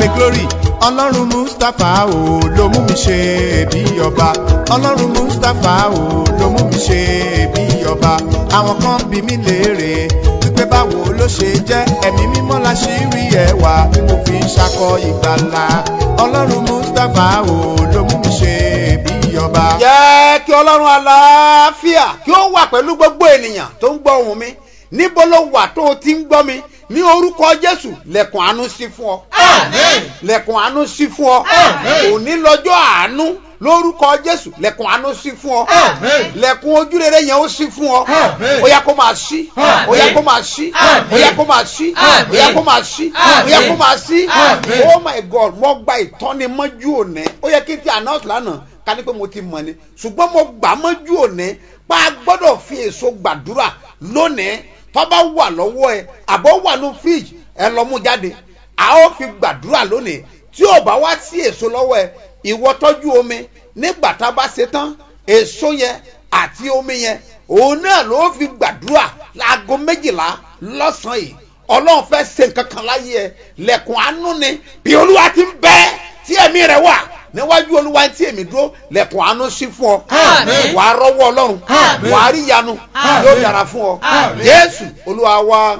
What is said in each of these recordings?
pé glory ọlọ́run mustapha o ló mú mi ṣe bí ọba ọlọ́run mustapha o ló mú mi ṣe bí ọba àwọn kan bí mi léèrè wípé báwo ló ṣe jẹ́ ẹ̀mí mímọ́ la ṣì rí ẹwà tí mo fi ń ṣakọ ìgbàlà ọlọ́run mustapha o ló mú mi ṣe bí ọba. jẹ́ kí ọlọ́run àlàáfíà kí ó wà pẹ̀lú gbogbo ènìyàn tó ń gbọ́ ohùn mi níbo ló wà tó o ti ń gbọ́ mi ní orúkọ jésù lẹ̀kùn àánú sí fún ọ. Àmín. lẹ̀kùn àánú sí fún ọ. Àmín. òní lọ́jọ́ àánú lórúkọ jésù lẹ̀kùn àánú sí fún ọ. Àmín. lẹ̀kùn ojúrere yẹn ó sí fún ọ. Àmín. ó yá kó máa ṣí. Àmín. ó yá kó máa ṣí. Àmín. ó yá kó máa ṣí. Àmín. ó yá kó máa ṣí. ó yá kó máa ṣí. Àmín. oh my god mo gba ìtọ́ni mọ́jú òní ó yẹ kí n ti announce lánàá ká ní pé mo ti mọ̀ ni ṣùgbọ́n mo gbà mọ́jú òní pa a gbọ́dọ̀ fi èso gbàdúrà lónìí tó bá wà lọ́wọ́ ẹ àbọ̀ wà ní fíríjì ẹ lọ mú jáde a ó fi gbàdúrà lónìí tí ò bá wá sí èso lọ́wọ́ ẹ ìwọ tọ́jú omi nígbà tá a bá ṣe tán èso yẹn àti omi yẹn òun náà ló fi gbàdúrà láago méjìlá lọ́sàn-án yìí ọlọ́run fẹ́ ṣe nǹkan kan láyé ẹ lẹ́kùn àánú ni bí olúwa ti ń bẹ tí ẹ̀mí rẹ̀ wà níwájú olúwa tí èmi dúró lẹ́kùn àánú sí fún ọ Àmín. wàá rọ́wọ́ ọlọ́run Àmín. wàá rí ìyanu Àmín. yóò dára fún ọ Àmín. jésù olúwa wa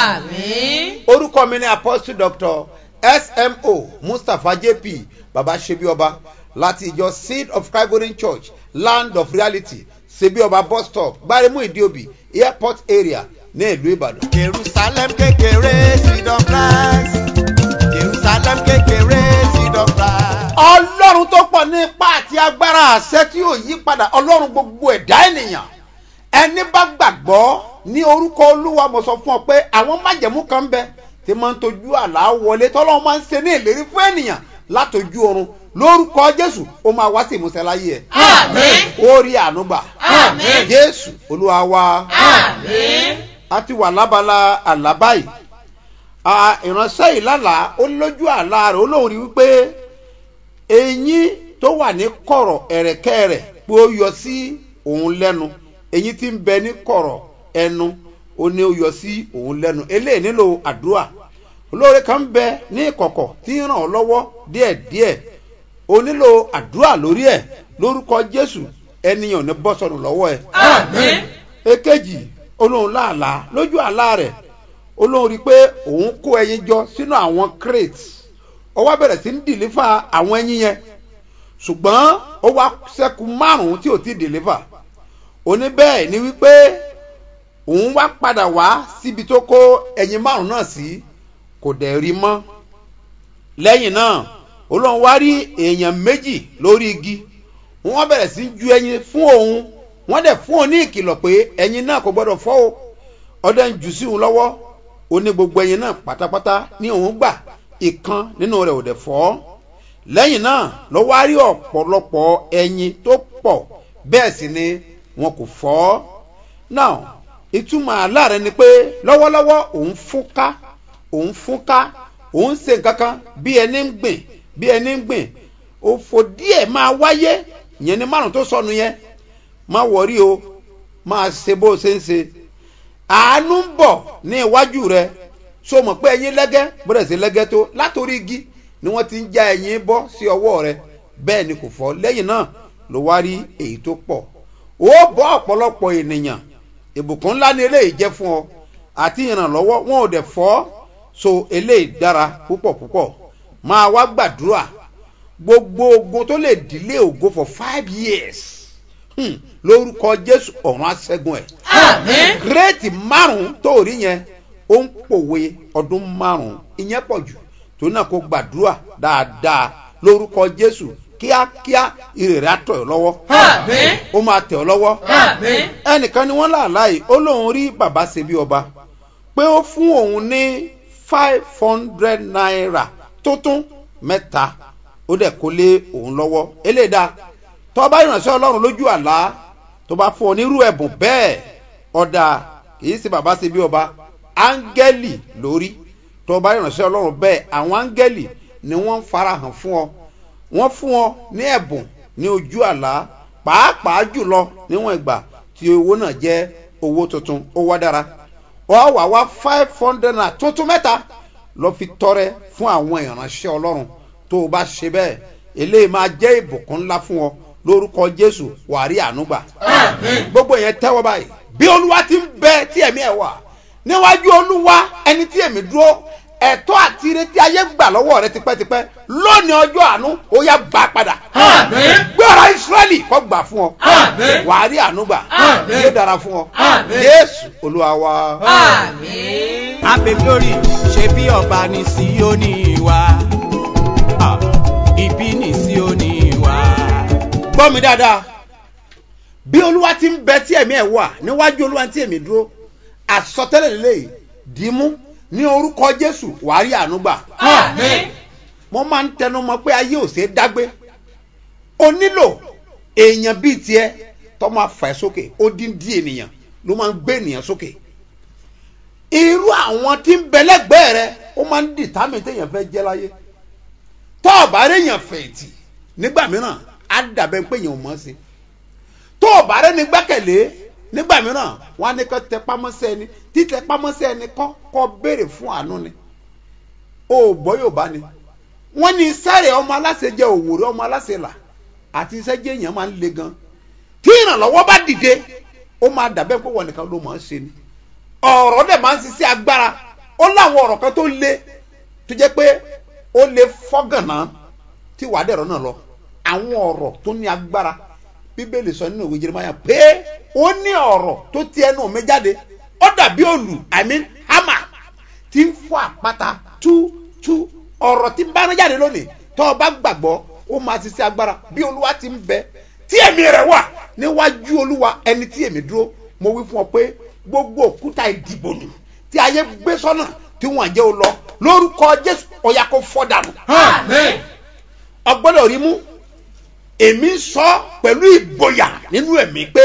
Àmín. orúkọ mi ni apostle doctor smo mustapha jp baba sebioba láti ìjọ seed of christ golden church land of reality sebioba bus stop gbaremu idiobi airport area ní ìlú ìbàdàn. jerusalem kékeré seed of christ jerusalem kékeré seed of christ. ọlọ́run tó pọ̀ ní ipá àti agbára àṣẹ tí yóò yí padà ọlọ́run gbogbo ẹ̀dá ènìyàn ẹni bá gbàgbọ́ ní orúkọ olúwa mo sọ fún ọ pé àwọn májẹ̀mú kan ń bẹ tí máa ń tojú àlá wọlé tọ́lọ́run máa ń ṣe ní ìlérí fún ènìyàn látọjú oorun lórúkọ jésù ó máa wá sí ìmúṣẹ láyé ẹ Àmín. ó rí ànúgbà Àmín. jésù olúwa wa Àmín. a ti wà lábala àlá báyìí a ìránṣẹ́ ìlàlà ó lójú àlá rẹ̀ ó lóun rí wípé eyín tó wà ní kọ̀rọ̀ ẹ̀rẹ̀kẹ́ rẹ̀ pé ó yọ sí òun lẹ́nu eyín tí ń bẹ ní kọ̀rọ̀ ẹnu ó ní ó yọ sí òun lẹ́nu eléyìí nílò àdúrà olóore kan ń bẹ ní ìkọ̀kọ̀ tí ń ràn ọ́ lọ́wọ́ díẹ̀díẹ̀ ó nílò àdúrà lórí ẹ̀ lórúkọ jésù ẹnìyàn ò ní bọ́ sọnù lọ́wọ́ ẹ̀ Àmín. èkejì olóhùn láàlá lójú àlá rẹ̀ olóhùn rí i pé òun kó ẹyin jọ sínú àwọn crate ó wá bẹ̀rẹ̀ sí ń dìlífà àwọn ẹyin yẹn ṣùgbọ́n ó wá sẹ́kù márùn-ún tí ò tí dìlífà òní bẹ́ẹ̀ ni wípé òun wá padà wá síbi tó kó ẹyin márùn-ún náà sí kò dẹ̀ rí mọ́ lẹ́yìn náà olóhùn wá rí èèyàn méjì lórí igi wọ́n bẹ̀rẹ̀ sí ju ẹyin fún òun wọ́n dẹ̀ fún òun ní ìkìlọ̀ pé ẹyin náà kò gbọ́dọ̀ fọ́ o ọdẹ ń jù sí òun lọ́wọ́ ó ní gbogbo ẹyin náà pátápátá ní òun gbà ìkan nínú rẹ̀ ò dẹ̀ fọ́ lẹ́yìn náà ló wá rí ọ̀pọ̀lọpọ̀ ẹyin tó pọ̀ bẹ́ẹ̀ sì ni wọn kò fọ́ náà ìtumọ̀ àlá rẹ̀ ni pé lọ́wọ́lọ́wọ́ òun fúnká òun fúnká òun ṣe nǹkan kan bí ẹni ń gbìn bí ẹni ń gbìn òfò díẹ̀ máa wáyé ìyẹn ni márùn tó sọnù yẹn má wọrí o máa ṣe bó ṣe ń ṣe àánú ń bọ̀ ní iwájú rẹ so mọ̀ pé ẹyin lẹ́gẹ́ bọ́dẹ̀ sí lẹ́gẹ́ tó látòrí igi ni wọ́n ti ń já ẹyin bọ́ sí ọwọ́ rẹ bẹ́ẹ̀ ni kò fọ́ lẹ́yìn náà ló wá rí èyí tó pọ̀ ó bọ́ ọ̀pọ̀lọpọ̀ ènìyàn ìbùkún ńlá ni eléyìí jẹ́ fún ọ àti ìrànlọ́wọ́ wọn ò dẹ̀ fọ́ so eléyìí dára púpọ̀ púpọ̀ máa wá gbàdúrà gbogbo ogun tó lè dílé ògo for five years hmm, lórúkọ jésù ọ̀run aṣẹ́gun ẹ̀ Àmín. gírèètì márùn-ún tó rí yẹn ó ń pòwe ọdún márùn-ún ìyẹn pọ̀ jù tó náà kó gbàdúrà dáadáa lórúkọ jésù kíákíá ìrèrè àtọ̀ ẹ̀ lọ́wọ́ Àmín. ó máa tẹ̀ ọ́ lọ́wọ́ Àmín. ẹnìkan ni wọ́n láàláì ó lóun rí bàbá ṣe bí ọba pé ó fún òun ní five hundred naira tó tún mẹ́ta ó dẹ̀ kó lé òun lọ́wọ́ eléyìí tó bá ìrànṣẹ́ ọlọ́run lójú àlá tó bá fún ọ nírú ẹ̀bùn bẹ́ẹ̀ ọ̀dà kìí ṣe bàbá ṣe bí ọba áńgẹ́lì lórí tó bá ìrànṣẹ́ ọlọ́run bẹ́ẹ̀ àwọn áńgẹ́lì ni wọ́n ń farahàn fún ọ wọ́n fún ọ ní ẹ̀bùn ní ojú àlá pàápàá jùlọ níwọ̀n ìgbà tí owó náà jẹ́ owó tuntun ó wá dára ọ wà wá five hundred naira tuntun mẹ́ta lọ fi tọrẹ fún àwọn ìránṣẹ́ ọlọ́run tó o bá ṣe bẹ́ẹ̀ eléyìí máa jẹ́ ìbùkún ńlá fún ọ lórúkọ jésù wàá rí ànúgbà Àmín. gbogbo yẹn tẹ́wọ́ báyìí bí olúwa ti ń bẹ tí ẹ̀mí ẹ̀ wà níwájú olúwa ẹni tí èmi dúró ẹ̀tọ́ àti ìrètí ayé gbà lọ́wọ́ rẹ tipẹ́tipẹ́ lónìí ọjọ́ àánú ó yá gbà padà Àmín. gbọ́ra ìsírẹ́lì kọ́ gbà fún ọ Àmín. wàá rí ànúgbà Àmín. yóò dára fún ọ Àmín. jésù olúwa wa. Àmín. Happy glory ṣe bí ọba ní Síónì wa. Ah, Ibi ní Síónì wa. gbọ́ mi dáadáa bí olúwa ti ń bẹ tí ẹ̀mí ẹ̀ wà níwájú olúwa tí èmi dúró àsọtẹ́lẹ̀ lélẹ́yìí dìímú ní orúkọ jésù wàá rí ànúgbà Àmín. mo máa ń tẹnu mọ́ pé ayé ò ṣeé dágbé o nílò èèyàn bíi tiẹ̀ tó máa fà ẹ́ sókè ó dín dín ènìyàn ló máa ń gbé ènìyàn sókè irú àwọn tí ń bẹ lẹ́gbẹ̀ẹ́ rẹ ó máa ń dìtámì téèyàn fẹ́ jẹ́ láyé tó o bá réèyàn fẹ̀yìntì nígbà mìíràn á dàbẹ̀ pé èèyàn ò mọ̀ ọ́ sí tó o bá rẹ́ni gbẹ́kẹ̀lé nígbà mìíràn wọ́n á ní kó tẹ pámọ́sẹ́ ẹni títẹ pámọ́sẹ́ ẹni kọ́ kọ́ béèrè fún àánú ni o ò gbọ́ yóò bá ni wọ́n ní sáré ọmọ aláṣẹ jẹ́ òwúrọ̀ ọmọ aláṣẹ là àti iṣẹ́ jẹ́ èèyàn máa ń le gan tí ìrànlọ́wọ́ bá dìde ó máa dàbẹ́ pé wọ́n nìkan ló máa ń ṣe ni ọ̀rọ̀ dẹ̀ máa ń ṣiṣẹ́ agbára ó láwọn ọ̀rọ̀ kan tó le tó jẹ́ pé ó lè fọ́gànà tí wàá dẹ̀rọ náà lọ àwọn ọ̀rọ̀ tó ní agbára bíbélì sọ nínú ìwé jeremaya pé ó ní ọ̀rọ̀ tó ti ẹnu mi jáde ó dàbí òlù i mean hammer tí ń fọ́ àpáta tú tú ọ̀rọ̀ tí ń bá rán jáde lónìí tó o bá gbàgbọ́ ó máa ti ṣe agbára bí olúwa ti ń bẹ tí èmi rẹ̀ wà níwájú olúwa ẹni tí èmi dúró mo wí fún ọ pé gbogbo òkúta ìdìbò nù tí ayé gbé sọ́nà tí wọ́n jẹ́ o lọ lórúkọ jésù ọ̀yà kò fọ́ dànù Àmín. ọgbọ́dọ̀ rí mú èmi sọ pẹ̀lú ìgboyà nínú ẹ̀mí pé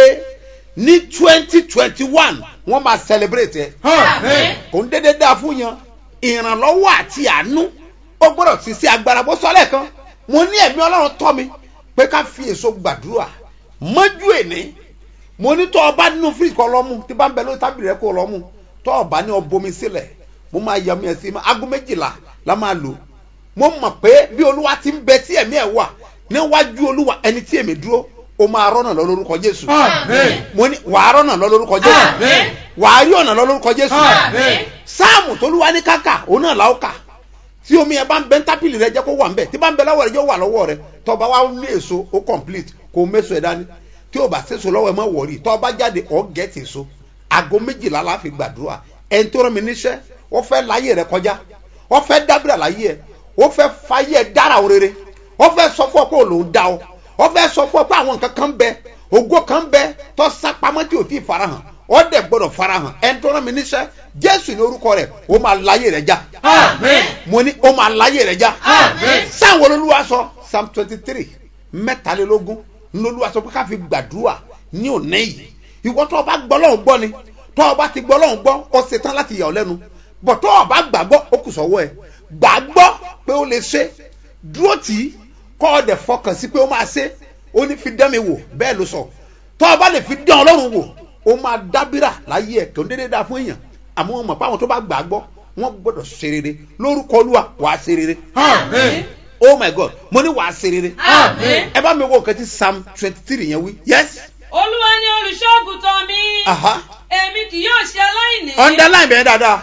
ní twenty twenty one wọ́n máa celebrate ẹ̀ Àmín. kò ń dédé dáa fún yan ìrànlọ́wọ́ àti àánú ó gbọ́dọ̀ sì sí agbára bó sọ lẹ́ẹ̀kan mo ní ẹ̀mí ọlọ́run tọ́ mi pé ká fi èso gbàdúrà mọ́jú èní mo ní tọ́ ọba nínú fíríjì kan lọ́mú tí bá ń bẹ lórí tábìlì rẹ kó lọ́mú tọ́ ọba ní ọbomi sílẹ̀ mo máa yẹ ọmọ yẹn sí aago méjìlá la máa lò mo mọ̀ pé bí olúwa ti ń bẹ tí ẹ̀mí ẹ̀ wà níwájú olúwa ẹni tí èmi dúró o máa rọ́nà lọ lórúkọ jésù Àmín. mo ní wàá rọ́nà lọ lórúkọ jésù Àmín. wàá rí ọ̀nà lọ lórúkọ jésù Àmín. sáàmù tolúwa ní káka òun náà la ó kà tí omi yẹn bá ń bẹ tápìlì rẹ jẹ́ kó wà ń bẹ tí bá ń bẹ lọ́wọ́ rẹ jẹ́ ó wà lọ́wọ́ rẹ tọba wa ní èso ó complete kó o méso ẹ̀ dání tí o bá séso lọ́wọ́ ẹ má wọ̀rí tọba jáde ọ̀ gẹ̀ẹ́tì èso aago méjìlá la fi gbàdúrà ẹni tó rán mi níṣẹ́ ó fẹ́ láyé rẹ kọjá ó fẹ́ dábìrà láyé ẹ ó fẹ́ fayé ẹ dára o rere ó fẹ́ sọ fún ọ pé òun dá ọ ó fẹ́ sọ fún ọ pé àwọn nǹkan kan bẹ ògo kan bẹ tó sá pamọ́ tí ò tí ì farahàn ó dẹ̀ gbọ́dọ̀ farahàn ẹni tó rán mi níṣẹ́ jésù ní orúkọ rẹ̀ ó máa láyé rẹ̀ já Àmín. mo ní ó máa láyé rẹ̀ já Àmín. sáwọn olólùwà sọ psalm twenty three mẹ́tàlélógún olólùwà sọ pé ká fi gbàdúrà ní òní yìí ìwọ tó o bá gbọ́ lọ́hùn gbọ́ ni tó o bá ti gbọ́ lọ́hùn gbọ́ ó ṣe tán láti yà ọ́ lẹ́nu bọ̀ tó o bá gbàgbọ́ ó kù sọ́wọ́ ẹ̀ gbàgbọ́ pé ó lè ṣe dúró tì í kọ́ ọ dẹ̀ fọkàn sí pé ó máa ṣe ó ní fi dán mi wò bẹ́ẹ̀ ló sọ tó o bá lè fi dán ọlọ́run wò ó máa dábìrà láyé ẹ̀ tó ń dédé dáa fún èèyàn àmọ́ wọn mọ̀ pé àwọn tó bá gbàgbọ́ wọ́n gbọ́dọ̀ ṣe rere lórúkọ olúwa wàá ṣe rere Àmín. oh my god mo ní wàá ṣe rere Àmín. ẹ bá mi wo nǹkan tí psalm twenty three yẹn wí yes olúwa ni olùṣọ́àgùtàn mi aha èmi kì yóò ṣe aláìní. underline bẹ́ẹ̀ dáadáa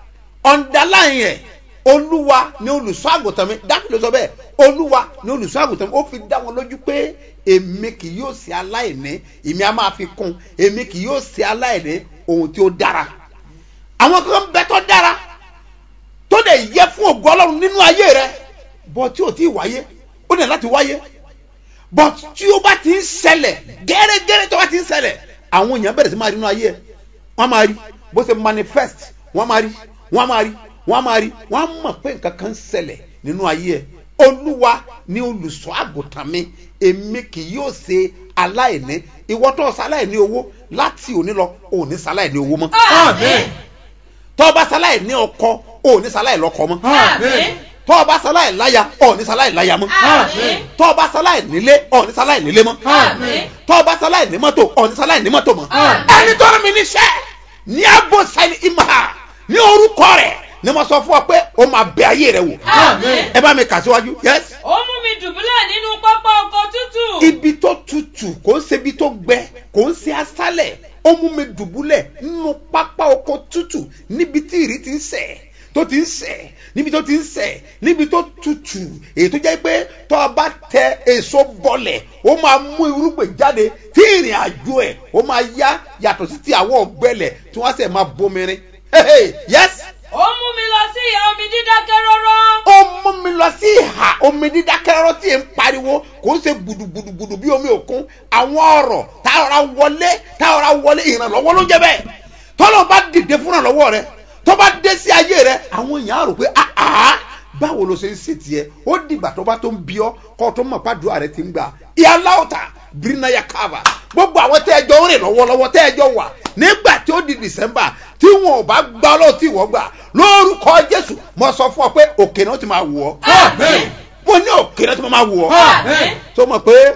underline yẹn olúwa ni olùṣọ́ àgùntàn mi dákì ló sọ bẹ́ẹ̀ olúwa ni olùṣọ́ àgùntàn mi ó fi dá wọn lójú pé èmi kì yóò ṣe aláìní èmi á máa fi kún èmi kì yóò ṣe aláìní ohun tí ó dára àwọn kan bẹ tó dára tó dẹ̀ yẹ fún ògo ọlọ́run nínú ayé rẹ bọ́ tí ò tí ì wáyé ó dẹ̀ láti wáyé but tí ó bá ti ń ṣẹlẹ̀ gẹ́rẹ́gẹ́rẹ́ tó bá ti ń ṣẹlẹ̀ àwọn èèyàn bẹ̀rẹ̀ sí máa rí inú ayé ẹ̀ wọ́n máa rí bó ṣe manifest wọ́n máa rí wọ́n máa rí wọ́n máa rí wọ́n á mọ̀ pé nǹkan kan ń ṣẹlẹ̀ nínú ayé ẹ̀ olúwa ni olùṣọ́ àgùntàn mi èmi kì yóò ṣe aláìní ìwọ tó ṣaláìní owó láti òní lọ òní ṣaláìní owó mọ́ Àmín. tó bá ṣaláìní ọkọ òní ṣaláì lọ́kọ mọ́ Àmín. tó bá ṣaláì láya òní ṣaláì láya mọ́ Àmín. tó bá ṣaláì nílé òní ṣaláì nílé mọ́ Àmín. tó bá ṣaláì ní mọ́tò òní ṣaláì ní mọ́tò mọ́ Àmín. ẹni tó rán mi níṣẹ́ ní abo sẹ́ni ìmọ̀ ní orúkọ rẹ̀ ni mo sọ fún ọ pé ó máa bẹ ayé rẹ wò Àmín. ẹ bá mi kà síwájú yes ó mú mi dùbúlẹ̀ nínú pápá oko tútù. ibi tó tutù kò ń ṣe ibi tó gbẹ kò ń ṣe aṣálẹ̀ ó mú mi dùbúlẹ̀ nínú pápá oko tutù níbi tí ìrì ti ń sẹ̀ tó ti ń sẹ̀ níbi tó ti ń sẹ̀ níbi tó tutù èyí tó jẹ́ pé tó o bá tẹ èso bọlẹ̀ ó máa mú irúgbìn jáde tí ìrìn àjò ẹ̀ ó máa yá yàtọ̀ sí ti àwọn ọ̀gbẹ́lẹ̀ tí wọ́n á sẹ̀ máa bomirin Hey, hey, yes ó mú mi lọ sí ìhà omi dídákẹ́ rọ́rọ́. ó mú mi lọ sí ìhà omi dídákẹ́rọ́ tí ì ń pariwo kò ń ṣe gbùdùgbùdùgbùdù bí omi òkun àwọn ọ̀rọ̀ tá a rọra wọlé tá a rọra wọlé ìrànlọ́wọ́ ló jẹ́ bẹ́ẹ̀ tọ́lọ́ bá dìde fún ìrànlọ́wọ́ rẹ tó bá dé sí ayé rẹ àwọn èèyàn á rò pé àá báwo ló ṣe ń ṣe tiẹ̀ ó dìgbà tó bá tó ń bí ọ kó tó mọ̀ pàdúrà rẹ ti ń gbà ìyá láòtà bírínáyà káàbà gbogbo àwọn tẹ́ ẹ jọ ń rìn lọ́wọ́lọ́wọ́ tẹ́ ẹ jọ wà nígbà tí ó di december tí wọn ò bá gbá ọlọ́run tí wọ́n gbà lórúkọ jésù mo sọ fún ọ pé òkè náà ti máa wù ọ́ Àmín. mo ní òkè náà ti máa wù ọ́ Àmín. tó mọ̀ pé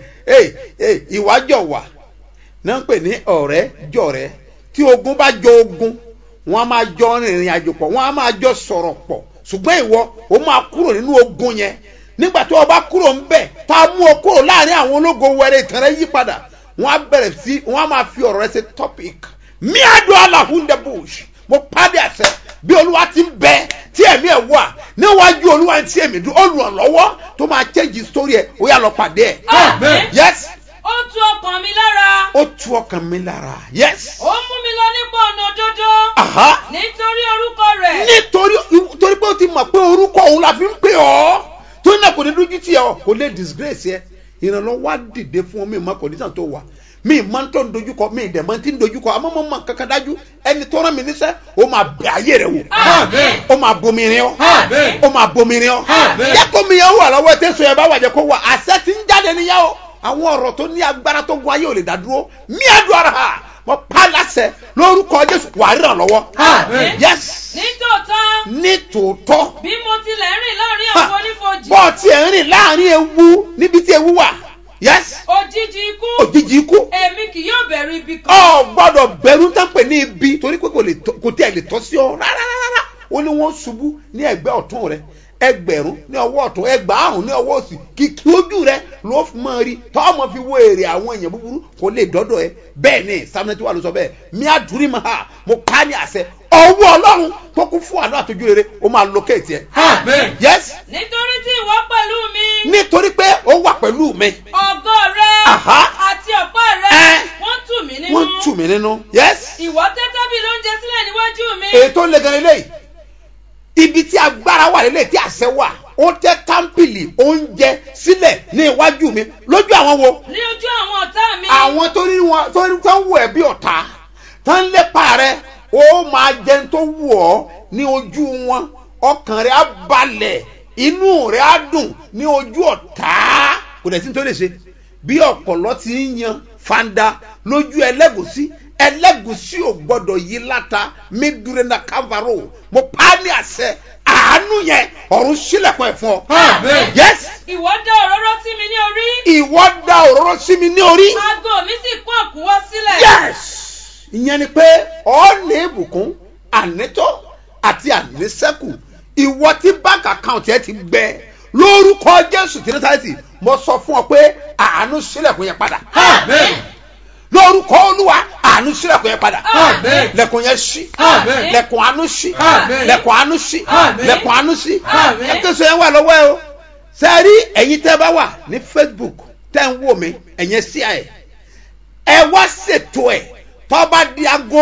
ẹ ẹ ìwájọ wà náà ń pè ní ọ̀rẹ́ jọ̀rẹ́ tí ogun bá jọ ogun wọn a máa jọ rìnrìn àjò pọ̀ wọn a máa jọ sọ̀rọ̀ pọ̀ ṣùgbọ́n ìwọ o máa kúrò nínú ogun yẹn nígbà tí o bá kúrò ń bẹ̀ tá a mú o kúrò láàrin àwọn ológo wẹrẹ ìtàn rẹ yí padà wọn á bẹ̀rẹ̀ sí wọn á máa fi ọ̀rọ̀ rẹ ṣe topic miado alahunde bush mo pàdé àṣẹ bí olúwa ti ń bẹ tí ẹ̀mí ẹ̀ wà níwájú olúwa tí èmi dún olùrànlọ́wọ́ tó máa change story ẹ̀ ó yà lọ pàdé ẹ̀ Àmín. yes ó tu ọkàn mi lára. ó tu ọkàn mi lára yes ó mú mi lọ nípa ọ̀nà òdodo. aha nítorí orúkọ rẹ̀. nítorí torí pé ó ti mọ̀ pé orúkọ òun la fi ń pè ọ́ tó náà kò ní dójú tì ọ́ kò lè disgrace ẹ ìrànlọ́wọ́ á dìde fún ọ mi ìmọ̀ condition tó wà mi ìmọ̀ tó ń dojúkọ mi ìdẹ̀mọ̀ tí ń dojúkọ àmọ́ mo mọ̀ kankan dájú ẹni tó rán mi níṣẹ́ ó máa bẹ ayé rẹ wò Àmín. ó máa bomirin ọ́ Àmín. ó máa bomirin ọ́ Àmín. jẹ́ kó mi yẹn wà lọ́wọ́ tẹ́sán yẹn bá wà jẹ́ kó wà àṣẹ ti ń jáde níyà o àwọn ọ̀rọ̀ tó ní agbára tó gun ayé ò lè dá dúró mí àdúrà rà á mo pa láṣẹ lórúkọ jésù wà á ràn lọ́wọ́ Àmín. yes nítòótọ́ ní tòótọ́ bí mo tilẹ̀ rìn láàrin àwọn onífojì. bọ́ ti ẹ̀ ń rìn láàrin ewu níbi tí ewu wà yes òjijì ikú. òjijì ikú èmi kì yóò bẹ̀rù ibi kan. ọ gbọ́dọ̀ bẹ̀rù tán pè ní ibi torí pé kò lè tọ́- kò tí ẹ̀ lè tọ́ sí ọ rárá rárá ó ní wọ́n ṣubú ní ẹgbẹ́ ọ̀tún rẹ ẹgbẹ̀rún ní ọwọ́ ọ̀tún ẹgbàárùn ní ọwọ́ òsì kìkì ojú rẹ ló fi máa rí tọ́mọ fi wo èrè àwọn èèyàn búburú kò lè dọ́dọ̀ ẹ bẹ́ẹ̀ ni samuel tí wà ló sọ bẹ́ẹ̀ mi àdúrí ma ha mo pa á ní àṣẹ ọwọ́ ọlọ́run tó kún fún àná àtọ́jú rere ó máa locate ẹ. Àmín. yes nítorí tí ìwọ pẹ̀lú mi. nítorí pé ó wà pẹ̀lú mi ọgọ́ rẹ. Àhá. àti ọ̀pá rẹ. Ẹ́. wọ́n tù mí nínú. wọ́n tù mí nínú yes. ìwọ tẹ́ tábìlì oúnjẹ sílẹ̀ níwájú mi. èyí tó le gan lélẹ́yìí ibi tí agbára wà lélẹ́yìí tí àṣẹ wà ó tẹ́ támpìlì oúnjẹ sílẹ̀ ní iwájú mi lójú àwọn wo ní ojú àwọn ọ̀tá mi. àwọn tó rí wọn tó rí tó ń wù ẹ́ bí ọ̀tá tó ń lépa rẹ ó máa jẹun tó wù ọ́ ní ojú wọn ọkàn rẹ á balẹ̀ inú rẹ á dùn ní ojú ọ̀tá kò dẹ̀ sí ní tó lè ṣe bí ọ̀pọ̀lọ́ ti ń yan fanda lójú ẹlẹ́gùsí ẹlẹ́gùsí ò gbọ́dọ̀ yí láta mi dúró na kávárò mo pa á ní àṣẹ àánú yẹn ọ̀run sílẹ̀kùn ẹ̀ fún ọ. Àmín. yes ìwọ dá òróró sí mi ní orí. ìwọ da òróró sí mi ní orí. aago mi sì kún àkúwọ́ sílẹ̀. yes ìyẹn ni pé ọ ní ìbùkún ànítọ́ àti ànísẹ́kù ìwọ tí báńkì àkáǹtì ẹ ti gbẹ lórúkọ jésù tí nítàlẹ́tì mo sọ fún ọ pé àánú sílẹ̀kùn yẹn padà Àmín. lórúkọ olúwa àánú sílẹ̀kùn yẹn padà Àmín. lẹ̀kùn yẹn ṣí Àmín. lẹ̀kùn àánú ṣí Àmín. lẹ̀kùn àánú ṣí Àmín. lẹ̀kùn àánú ṣí Àmín. ẹ̀kẹ́sọ yẹn wà lọ́wọ́ ẹ o sẹ́ẹ̀rí ẹ̀yin tẹ́ bá wà ní facebook tẹ́ ń wò mí ẹ̀yẹn sí ẹ̀ ẹ wá ṣètò ẹ̀ tó bá di aago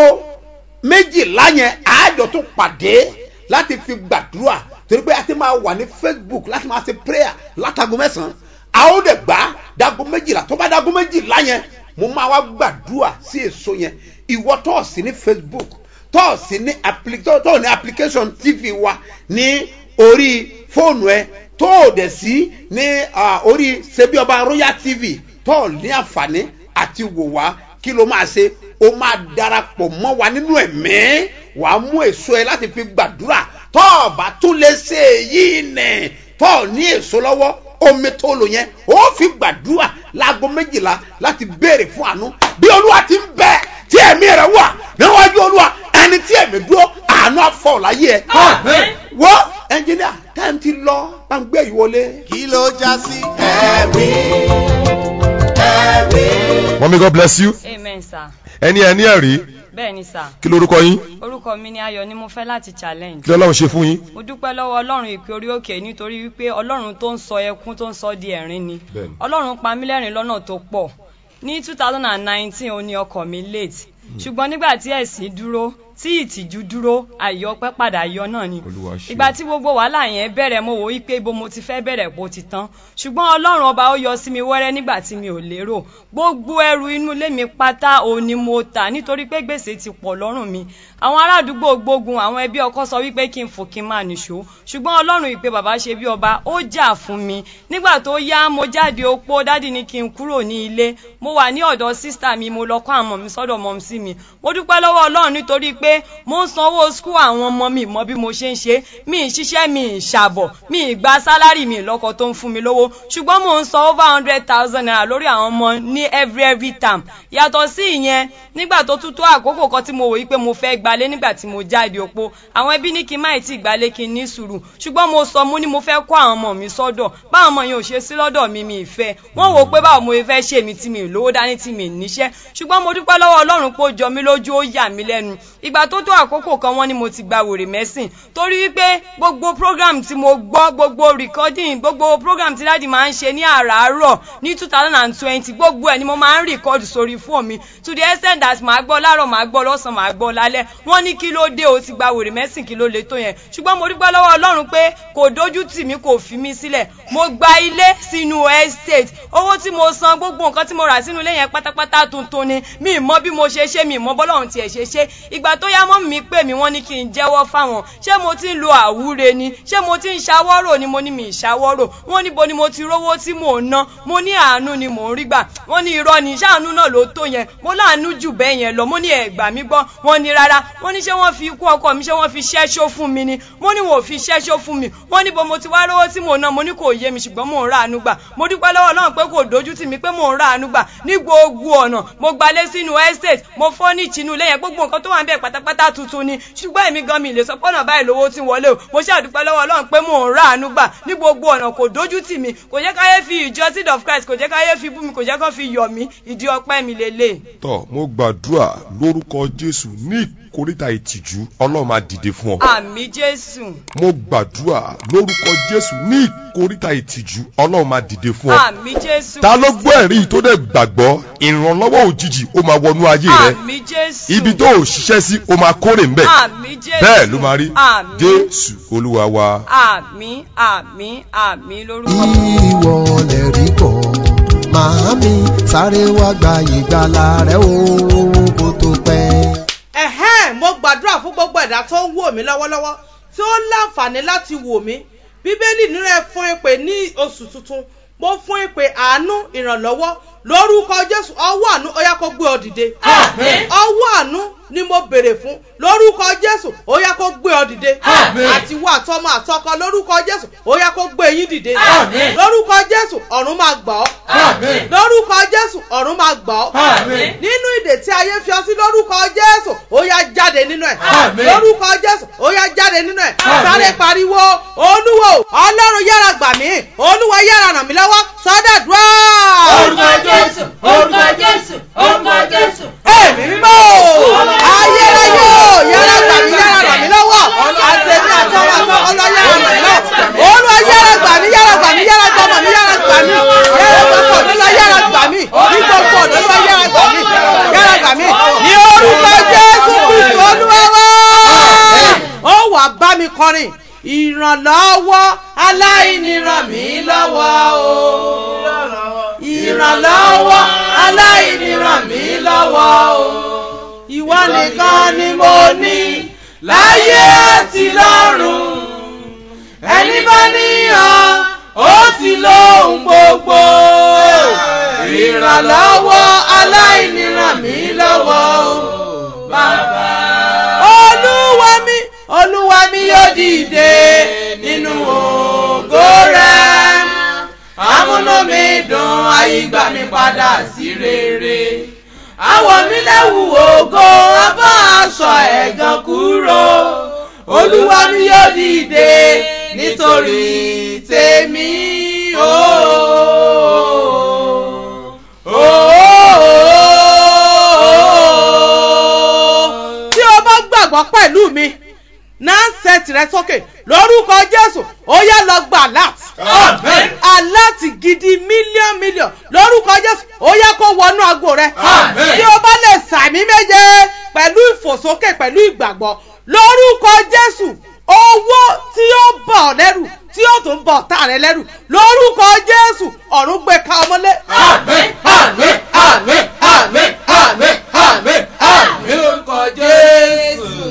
méjìlá yẹn àájọ tó pàdé láti fi gbàdúrà torí pé a ti máa wà ní facebook láti máa ṣe prayer látago mẹ́sàn-án a ó dẹ̀ gbà dago méjìlá tó bá dago méjìlá yẹn mo máa wá gbàdúrà sí èso yẹn ìwọ tó sí ní facebook tó sí ní appli- tó tó ní application tv wa ní orí fóònù ẹ tó o dẹ̀ sí ní ah, orí ṣebí ọba royal tv tó o ní àǹfààní àti wò wá kí ló máa ṣe o máa darapọ̀ mọ́ wa nínú ẹ̀mí wà á mú èso ẹ láti fi gbàdúrà tó o bá tún lè ṣe èyí nẹ̀ tó o ní èso lọ́wọ́ omi tó lò yẹn ó fi gbàdúrà láago méjìlá láti béèrè fún àánú bí olúwa ti ń bẹ tí ẹ̀mí rẹ̀ wà níwájú olúwa ẹni tí ẹ̀mí dúró àánú àfọ̀ láyé ẹ Àmín. wọ́ ẹnjìníà táìmù ti lọ bá ń gbé yìí wọlé. kí ló já sí ẹ̀rí ẹ̀rí. Mommy, God bless you. amen sir Ẹni ẹ ní ẹ̀rí. bẹ́ẹ̀ ni sir Kí lorúkọ yín? orúkọ mi ni ayọ̀ ni mo fẹ́ láti challenge Kí lọ́lọ́run ṣe fún yín? mo dúpẹ́ lọ́wọ́ ọlọ́run ìpè orí òkè nítorí wípé ọlọ́run tó ń sọ ẹkún tó ń sọ di ẹ̀rín ni Bẹ́ẹ̀ni. ọlọ́run pa mí lẹ́rìn lọ́nà tó pọ̀ ní two thousand and nineteen ó ní ọkọ̀ mi late ṣùgbọ́n nígbà tí ẹ̀sìn dúró tí ìtìjú dúró àyọpẹ́ padà yọ náà ni Olúwa ṣe. ìgbà tí gbogbo wàhálà yẹn bẹ̀rẹ̀ mo wò wípé ibo mo ti fẹ́ bẹ̀rẹ̀ bó ti tán ṣùgbọ́n ọlọ́run ọba ó yọ sí mi wẹ́rẹ́ nígbà tí mi ò lérò gbogbo ẹrù inú ilé mi pátá òun ni mo tà nítorí pé gbèsè ti pọ̀ lọ́rùn mi àwọn ará àdúgbò gbógun àwọn ẹbí ọkọ sọ wípé kí n fò kí n máa nìṣó ṣùgbọ́n ọlọ́run ìpè bàbá ṣe bí ọba ó jà fún mi nígbà tó yá mo jáde opó dádì ní kí n kúrò ní ilé mo wà ní ọ̀dọ̀ sísítà mi mo lọ kọ́ àwọn ọmọ mi sọ́dọ̀ mọ́ sí mi mo dúpẹ́ lọ́wọ́ ọlọ́run nítorí pé mo ń sanwó skul àwọn ọmọ mi mọ bí mo ṣe ń ṣe mi ì ṣiṣẹ́ mi ì ṣàbọ̀ mi ì gba sálárì mi lọ́kọ̀ tó ń fún mi lówó ṣùgbọ́n mo ń san over hundred thousand naira lórí àwọn ọmọ ní every every term yàtọ̀ sí ìyẹn nígbà tó tún tó àkókò kan tí mo wò yí pé mo fẹ́ gbalé nígbà tí mo jáde opó àwọn ẹbí ní kí n má ì tí gbalé kí n ní sùúrù ṣùgbọ́n mo sọ mo ní mo fẹ́ kó àwọn ọmọ mi sọ́dọ̀ báwọn ọmọ yẹn ò ṣe sí lọ́dọ̀ mi mi ìfẹ́ wọ́n wò ó pé báwo mo fẹ́ ṣe mi tí mi ì lówó dání tí mi ì níṣẹ́ ṣùgbọ́n mo dúpẹ́ lọ́wọ́ ọlọ́run pé ó jọ mí lójú ó yà mí lẹ́nu ìgbà tó tó àkókò kan wọ́n ní mo ti gba wèrè mẹ́sìn torí wípé gbogbo program tí mo gbọ́ gbogbo recording gbogbo program tí dáàdi máa ń ṣe ní àràárọ̀ ní two thousand and twenty gbogbo ẹ̀ ni mo máa ń record sórí fóònù mi to the extent that màá gbọ́ láàárọ̀ màá gbọ́ lọ́sàn-án màá gbọ́ lálẹ́ wọ́n ní kí ló dé o ti gba wèrè mẹ́sìn kí ló le tó yẹn ṣùgbọ́n mo dúpẹ́ lọ́wọ́ ọlọ́run pé kò dójú tì mí kò fi mí sílẹ̀ mo gba ilé sínú estate owó tí mo san gbogbo nǹkan tí mo rà sínú ilé yẹn pátápátá tuntun ni mi ì mọ bí mo ṣe ṣe mi ì mọ bọ́lọ́run tiẹ̀ ṣe ṣe ìgbà tó yá mọ́ mi pè mí wọ́n ní kí n jẹ́wọ́ fáwọn ṣé mo ti ń lo àwúre ni ṣé mo ti ń ṣàwọ́rò ni mo ní mi ì ṣàwọ́rò wọ́n níbo ni mo ti rówó tí mò ń ná mo ní àánú ni mò ń rí gbà wọ́n ní irọ́ ni ṣáàánú náà ló tó yẹn mo láàánú jù bẹ́ẹ̀ yẹn lọ mo ní ẹ̀gbà mi gbọ́ wọ́n ní rárá wọ́n ní ṣé wọ́n fi ikú ọkọ mi ṣé wọ́n fi ṣẹ́ṣó fún mi ni mo ní wọn ò fi ṣẹ́ṣó fún mi wọ́n níbo mo ti wá rówó tí mò ń ná mo ní kò yé mi ṣùgbọ́n mò ń ra àánú gbà mo dúpẹ́ lọ́wọ́ náà pé kò dojú tì mí pé mò ń ra àánú gbà ní gbogbo ọ̀nà mo gbalé sínú estate mo fọ́ ní ìchinú ilé yẹn gbogbo nǹkan tó wà ń bẹ̀ pátápátá tuntun ni ṣùgbọ́n èmi gan mi lè sọ pọ́nà báyìí lówó tí wọlé o mo ṣàdúpẹ́ lọ́wọ́ ọlọ́run pé mò ń ra àánú gbà ní gbogbo ọ̀nà kò dojú tì mí kò jẹ́ káyé fi ìjọ seed of christ kò jẹ́ káyé fi bú mi kò jẹ́ kó fi yọ̀ mí ìdí ọpẹ́ mi lélẹ̀. Tọ́ mo gbàdúrà lórúkọ Jésù ní ìkórìtà ìtìjú Ọlọ́run máa dìde fún ọ. àmì jésù Mo gbàdúrà lórúkọ Jésù ní ìkórìtà ìtìjú Ọlọ́run máa dìde fún ọ. àmì jésù Ta ló gbọ́ ẹ̀rí yìí tó dẹ̀ gbàgbọ́ ìrànlọ́wọ́ òjijì ó máa wọnú ayé rẹ. àmì jésù Ibi tó ò ṣiṣẹ́ sí ó máa kórè ńbẹ̀. àmì jésù Bẹ́ẹ̀ ló máa rí. àmì Jésù Olúwa wa. àmì àmì àmì lórúkọ ìwọ lè rí kọ́ màámi sáré wá gba ìgbàlà rẹ o kó tó pẹ́. ẹ̀hẹ́n mo gbàdúrà fún gbogbo ẹ̀dá tó ń wò mí lọ́wọ́lọ́wọ́ tí ó láǹfààní láti wò mí bíbélì nínú ẹ fún ìpè ní oṣù tuntun mo fún ìpè àánú ìrànlọ́wọ́ lórúkọ jésù ọwọ́ àánú ó yá kó gbé ọ dìde Àmín. ọwọ́ àánú ni mo béèrè fún lórúkọ jésù ó yá kó gbé ọ dìde Àmín. àti wọ àtọmọ àtọkọ lórúkọ jésù ó yá kó gbé yín dìde Àmín. lórúkọ jésù ọ̀run máa gbà ọ́ Àmín. lórúkọ jésù ọ̀run máa gbà ọ́ Àmín. nínú ìdè tí ayé fi ọ sí lórúkọ jésù ó yá jáde nínú ẹ̀ Àmín. lórúkọ jésù ó yá jáde nínú ẹ̀ Àmín. sáré pariwo olúwo ọlọ́run yára gbà mí olúwa yára ràn mí lọ́wọ́ sọ́dọ̀dúrà. orúkọ jésù orúkọ jésù orúkọ jésù. èmi mímọ́ o ayérayé o yára gbà mí yára ràn mí lọ́wọ́ àtẹ̀mí àtọwọ́ àtọwọ́ lọ yára ràn mí lọ́wọ́ olúwa yára gbà mí yára gbà mí yára gbà mí yára gbà mí yára gbà mí ọ̀dọ́ lọ yára gbà mí ní gbogbo ọ̀dọ́ lọ yára gbà mí yára gbà mí ní orúkọ jésù kristu olúwa wá ó wà bá mi kọrin ìrànlọ́wọ́ aláìní ràn mí lọ́wọ́ o ìrànlọ́wọ́ aláìní ràn mí lọ́wọ́ o ìwọ nìkan ni mo ní láyé àti lọ́run ẹni bá níyàn ó ti lóhun gbogbo ìrànlọ́wọ́ aláìní ràn mí lọ́wọ́ o bàbá. olúwa mi olúwa mi yóò dìde nínú ògo rẹ̀ amúnú mi dùn àyígbà mi padà sí rere àwọ̀ mi lẹ́wù ògo abá aṣọ ẹ̀gàn kúrò olúwa mi yóò dìde nítorí tèmi ooo. tí o bá gbàgbọ́ pẹ̀lú mi náà sẹ́ẹ̀tì rẹ sókè lórúkọ jésù ó yá lọ gba alert Amen. alert gidi mílíọ̀n mílíọ̀n lórúkọ jésù ó yá kó wọnú ago rẹ Amen. tí o bá lè sàmì méje pẹ̀lú ìfòsókè pẹ̀lú ìgbàgbọ́ lórúkọ jésù owó tí ó bọ̀ ọ́ lẹ́rù tí ó tún bọ̀ ọ̀tá rẹ lẹ́rù lórúkọ jésù ọ̀run gbé ka ọmọlé. Àmín, àmín, àmín, àmín, àmín, àmín, àmín lórúkọ Jésù.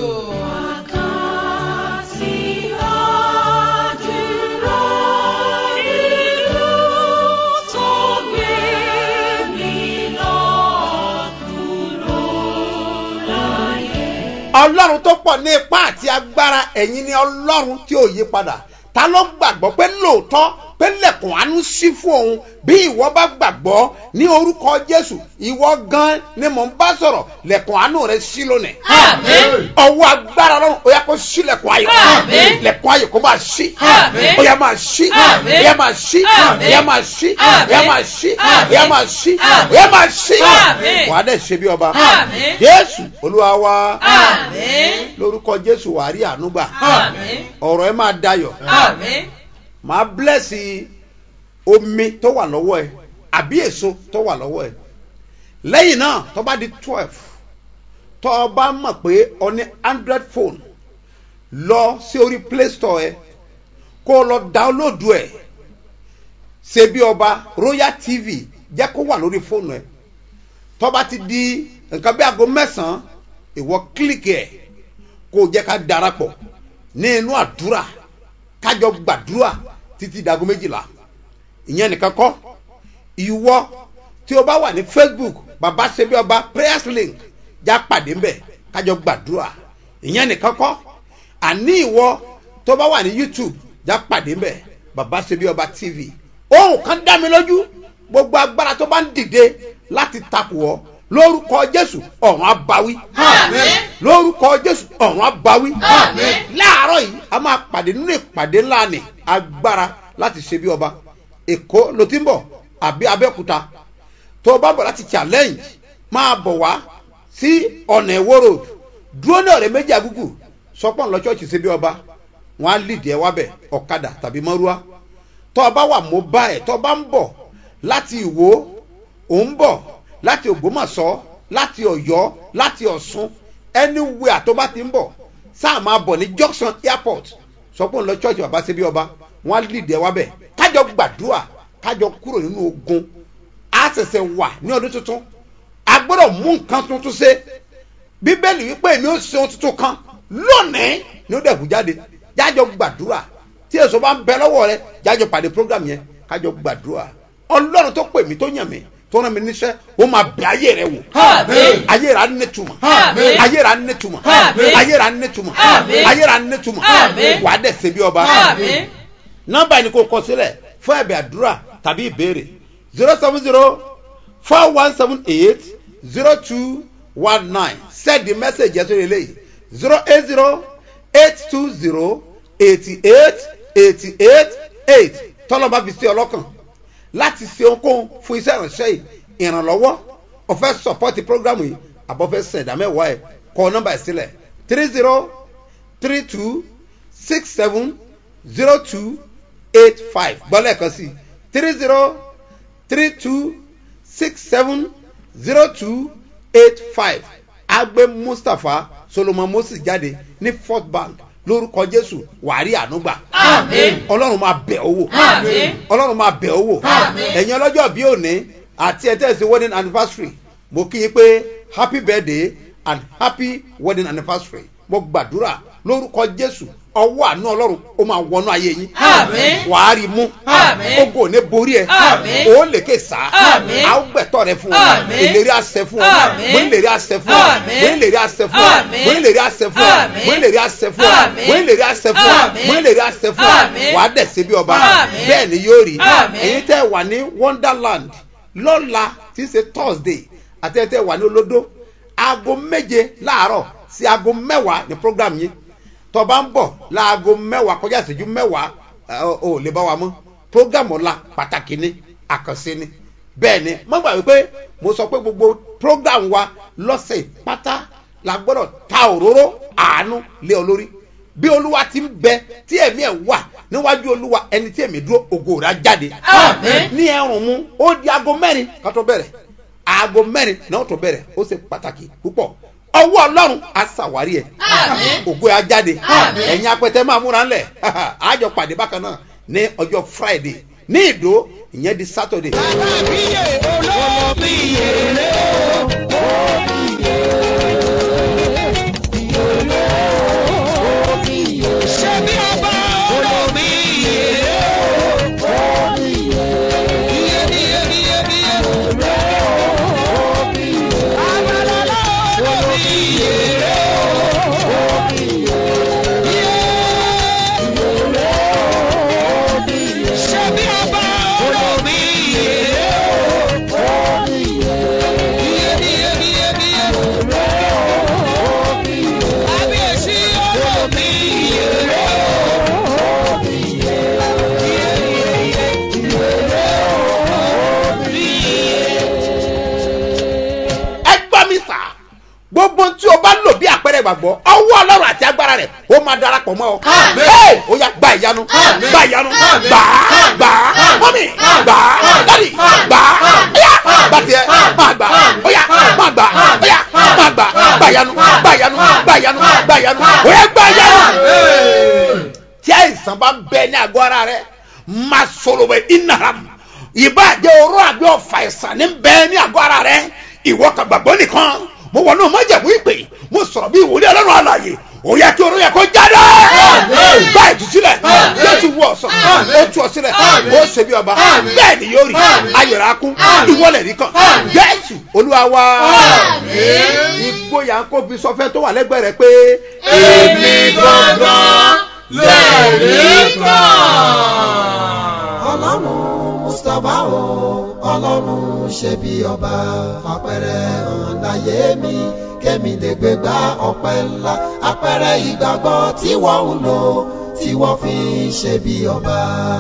ọlọ́run tó pọ̀ ní ipá àti agbára ẹ̀yin ni ọlọ́run tí ò yí padà ta ló gbàgbọ́ pé lóòótọ́ pé lẹ̀kùn àánú sí fún òun bí ìwọ bá gbàgbọ́ ní orúkọ jésù ìwọ gan ni mò ń bá sọ̀rọ̀ lẹ̀kùn àánú rẹ sí lónìí Àmín. ọwọ́ agbára ọlọ́run ó yá kó sí lẹ̀kùn ayọ̀ Àmín. lẹ̀kùn ayọ̀ kó máa sí Àmín. ó yá máa sí Àmín. ó yá máa sí Àmín. ó yá máa sí Àmín. ó yá máa sí Àmín. ó yá máa sí Àmín. ó yá máa sí Àmín. wàá dẹ̀ ṣe bí ọba Àmín. jésù olúwa wa Àmín. lórúkọ jésù wàá rí àánú gbà Àmín. ọ̀rọ̀ ẹ máa dayọ̀ Àmín. máa blẹ́sì omi tó wà lọ́wọ́ ẹ àbí èso tó wà lọ́wọ́ ẹ lẹ́yìn náà tó bá di twelve tó o bá mọ̀ pé o ní android phone lọ sí orí play store ẹ kó o lọ dáwọ́lódù ẹ̀ ṣe bí ọba royal tv jẹ́ kó wà lórí fóònù ẹ tó bá ti di nǹkan bí aago mẹ́sàn-án ìwọ kílíkì ẹ̀ kó o jẹ́ ká darapọ̀ ní inú àdúrà kájọ gbàdúrà títí dago méjìlá ìyẹn nìkan kọ́ ìwọ tí o bá wà ní facebook baba sebi ọba prayers link já pàdé ńbẹ kájọ gbàdúrà ìyẹn nìkan kọ́ àní ìwọ tó bá wà ní youtube já pàdé ńbẹ baba sebi ọba tv ohun kan dá mi lójú gbogbo agbára tó bá ń dìde láti takò ọ lórúkọ jésù ọ̀run abawí Àmín. lórúkọ jésù ọ̀run abawí Àmín. láàárọ̀ yìí a máa pàdé nínú ìpàdé ńlá ni agbára láti ṣe bí ọba èkó ló ti ń bọ̀ àbí abẹ́òkúta tó o bá bọ̀ láti challenge máa bọ̀ wá sí ọ̀nà ìwó road dúró ní ọ̀rẹ́ méjì àgùgù sọpọ̀ ńlọ ṣọ́ọ̀ṣì ṣe bí ọba wọn á lìdí ẹ wábẹ̀ ọ̀kadà tàbí mọ́rúwá tó o bá wà mobile tó o bá ń bọ̀ láti ìwó ò ń bọ̀ láti ògbómọ̀ṣọ́ láti ọ̀yọ́ láti ọ̀ṣun anywhere tó bá ti ń bọ̀ sáà máa bọ̀ ní junction airport sọ pé ń lọ church bàbá ṣe bí ọba wọn á lìdí ẹ wábẹ̀ kájọ gbàdúrà kájọ kúrò nínú ogun á ṣẹ̀ṣẹ̀ wà ní ọdún tuntun a gbọ́dọ̀ mú nǹkan tuntun ṣe bíbélì wípé èmi ó ṣe ohun tuntun kan lónìí ni ó dẹ̀kú jáde jájọ gbàdúrà tí èso bá ń bẹ lọ́wọ́ rẹ jájọ pàdé program yẹn kájọ gbàdúrà ọlọ́run tó pè mí tó yàn mí tó rán mi níṣẹ́ ó máa bẹ ayé rẹ wò Àmín. ayé rẹ á nítumọ̀ Àmín. ayé rẹ á nítumọ̀ Àmín. ayé rẹ á nítumọ̀ Àmín. ayé rẹ á nítumọ̀ Àmín. wàá dẹ̀ ṣe bí ọba Àmín. nọmba yìí ni kò kọ sílẹ̀ fún ẹ̀bẹ̀ àdúrà tàbí ìbéèrè zero seven zero four one seven eight zero two one nine send the message yẹn sórí eléyìí zero eight zero eight two zero eighty eight eighty eight eight tọ́lọ́ba fi sí ọlọ́kàn láti ṣe ohunkóhun fún iṣẹ́ ìránṣẹ́ yìí ìrànlọ́wọ́ ọ̀fẹ́ support program yìí àbọ̀fẹ́ sẹ̀dá mẹ́wàá ẹ̀ kọ nọmba yìí sílẹ̀ three zero three two six seven zero two eight five gbọ́lẹ̀ kan sí three zero three two six seven zero two eight five agbe mustapha solomon moses jáde ní fort bank lórúkọ jésù wàrí ànúgbà Àmín. ọlọ́run máa bẹ̀ owó Àmín. ọlọ́run máa bẹ̀ owó Àmín. ẹ̀yin ọlọ́jọ́ bí òní àti ẹ̀tẹ́sí wedding anniversary mo kí yín pé happy birthday and happy wedding anniversary mo gbàdúrà lórúkọ jésù ọwọ́ àánú ọlọ́run ó máa wọnú ayé yín Àmín. wàá rí mú Àmín. ogo ò ní borí ẹ Àmín. ó lè ké sá Àmín. a ó gbẹ̀tọ̀ rẹ fún ọ Àmín. ìlérí àṣẹ fún ọ Àmín. mo ń lérí àṣẹ fún ọ Àmín. mo ń lérí àṣẹ fún ọ Àmín. mo ń lérí àṣẹ fún ọ Àmín. mo ń lérí àṣẹ fún ọ Àmín. mo ń lérí àṣẹ fún ọ Àmín. mo ń lérí àṣẹ fún ọ Àmín. wàá dẹ̀ ṣe bí ọba Àmín. bẹ́ẹ̀ ni yóò rí Àmín. èyí tẹ́ wà ní wonderland lọ́la tí í ṣe thursday àti ẹ̀ tẹ́ wà ní olódó aago méje láàárọ̀ sí aago mẹ́wàá ní program yìí tó bá ń bọ̀ láago mẹ́wàá kọjá ìṣẹ́jú mẹ́wàá ẹ, o ò lè bá wa mọ́ program ọ̀la pàtàkì ni àkànṣe ni bẹ́ẹ̀ ni má gbà wípé mo sọ pé gbogbo program wa lọ́sẹ̀ pátá la gbọ́dọ̀ ta òróró àánú lé ọ lórí bí olúwa ti ń bẹ tí ẹ̀mí ẹ̀ wà níwájú olúwa ẹni tí ẹ̀mí dúró ògo rẹ̀ á jáde Àmín. ní ẹrùn mu ó di aago mẹ́rin ká tó bẹ̀rẹ̀ aago mẹ́rin náà tó bẹ̀rẹ̀ ó ṣe pàtàkì púpọ̀ ọwọ́ ọlọ́run á ṣàwárí ẹ̀ Àmín. ògo ẹ̀ á jáde Àmín. ẹ̀yin apẹtẹ máa múra ńlẹ̀ àjọ pàdé bákan náà ní ọjọ́ friday ní ìdó ìyẹn di saturday. ẹ gbọ́ mi sà gbogbo tí o bá lò bí àpẹẹrẹ ìgbàgbọ́ ọwọ́ ọlọ́run àti agbára rẹ̀ ó máa darapọ̀ mọ́ ọ. Àmín. Hey! ó yá gba ìyanu Àmín. gba ìyanu Àmín. gbà á gbà á mọ́mì gbà á dádì gbà á óyá gbà tiẹ̀ máa gbà á óyá máa gbà á óyá máa gbà á gbà ìyanu gbà ìyanu gbà ìyanu gbà ìyanu óyá gbà ìyanu. tí àìsàn bá ń bẹ ní àgọ́ ara rẹ̀ máa sọ̀rọ̀ bẹ́ẹ̀ ìnàràm ìbàjẹ́ oró àbí ọ̀fà ìsàn ní bẹ ní àgọ́ ara rẹ̀ ìwọ kan gbàgbọ́ nìkan mo wọ náà májẹ̀mú ìpè mo sọ̀rọ̀ bí ìwòlé ọlọ́run àlàyé ó yẹ kí oró yẹ kó jáde gba ìtúsílẹ̀ jésù wọ ọ̀sán ó tú ọ sílẹ̀ ó ṣe bí ọba bẹ́ẹ̀ ni yóò rí ayọ̀rọ̀ akún ìwọlẹ̀ nìkan jésù olúwa wa ìgboyà ń kó fi sọfẹ́ tó wà lẹ́gbẹ̀ẹ́ rẹ pé èmi gangan lẹ́rìí kan. ọlọ́run mustapha o ọlọ́run ṣe bí ọba fapẹ̀rẹ̀ hàn láyé mi kémi lè gbé gba ọpẹ́ ńlá apẹ̀rẹ̀ ìgbàgbọ́ tí wọ́n ń lò tí wọ́n fi ń ṣe bí ọba.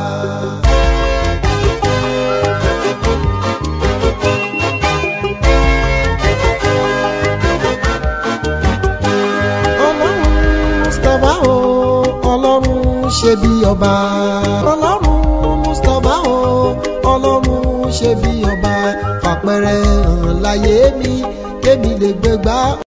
ọlọ́run mustapha o ọlọ́run ṣe bí ọba ọlọ́run mustapha o ọlọ́run ṣe bí ọba fàpẹrẹ hàn láyé mi kémi lè gbégbá